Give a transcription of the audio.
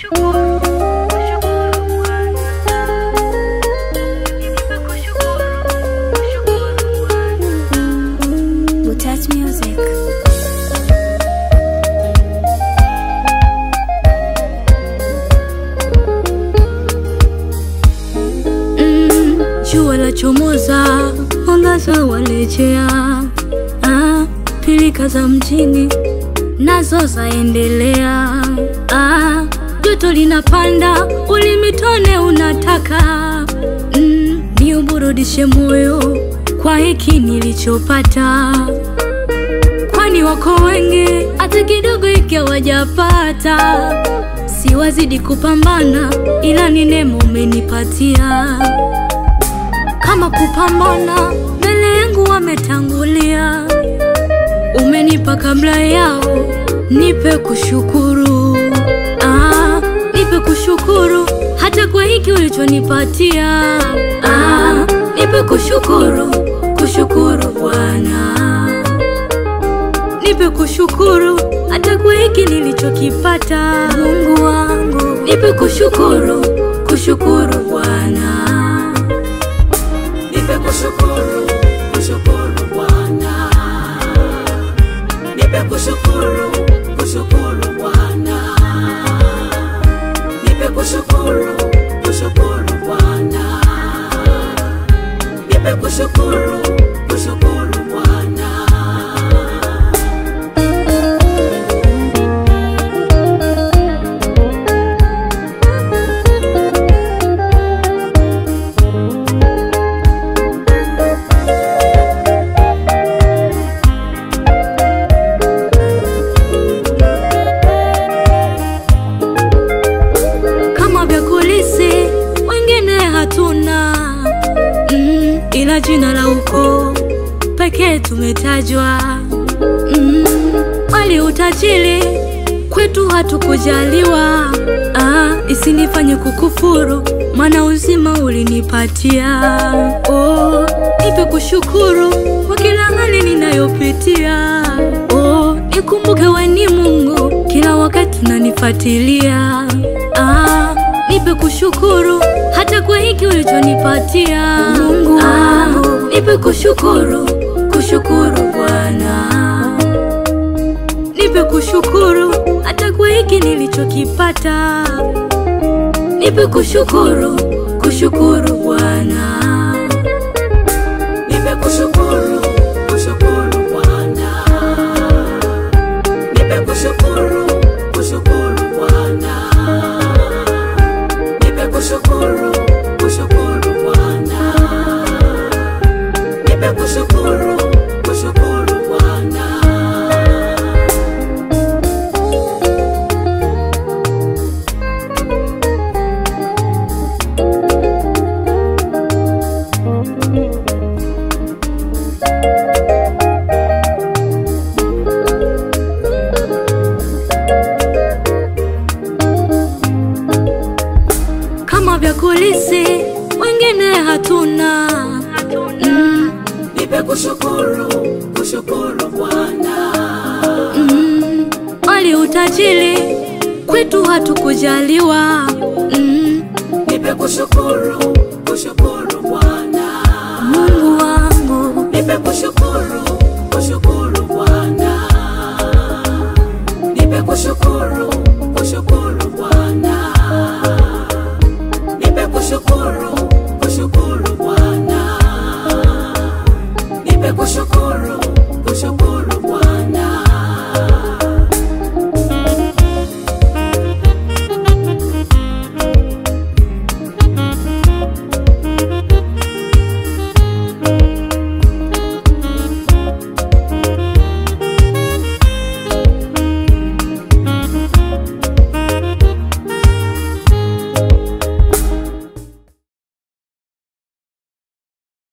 Butat Music. Mm, jua la chomoza, mwangaza walejea, ah, pilika za mjini nazo zaendelea, ah, joto linapanda, ulimitone unataka mm, ni uburudishe moyo kwa hiki nilichopata, kwani wako wengi hata kidogo hiki hawajapata. Siwazidi kupambana, ila ni neema umenipatia. Kama kupambana, mbele yangu wametangulia, umenipa kabla yao, nipe kushukuru. Ah, nipe kushukuru hata kwa hiki ulichonipatia. Ah, nipe kushukuru, kushukuru Bwana nipe kushukuru hata kwa hiki nilichokipata. Mungu wangu, nipe kushukuru, kushukuru Bwana, Nipe kushukuru, kushukuru Bwana. Nipe kushukuru, kushukuru Bwana. Nipe kushukuru, kushukuru Bwana. Nipe kushukuru, kushukuru Bwana. kama vya kulisi wengine hatuna mm, ila jina la ukoo pekee tumetajwa mm, wali utajiri kwetu hatukujaliwa ah, isinifanye kukufuru maana uzima ulinipatia oh, nipe kushukuru kwa kila hali ninayopitia oh, nikumbuke we ni Mungu kila wakati unanifuatilia ah, nipe kushukuru hata kwa hiki ulichonipatia Mungu wangu nipe kushukuru kushukuru Bwana nipe kushukuru hata kwa hiki nilichokipata nipe kushukuru kushukuru Bwana Nipe kushukuru, kushukuru Bwana. Nipe kushukuru, kushukuru Bwana. Nipe kushukuru, kushukuru Bwana. Nipe kushukuru, kushukuru Bwana. kama vya kulisi wengine hatuna mm, Nipe kushukuru, kushukuru Bwana. mm, wali utajiri kwetu hatukujaliwa mm, Nipe kushukuru, kushukuru Bwana. Mungu wangu Nipe kushukuru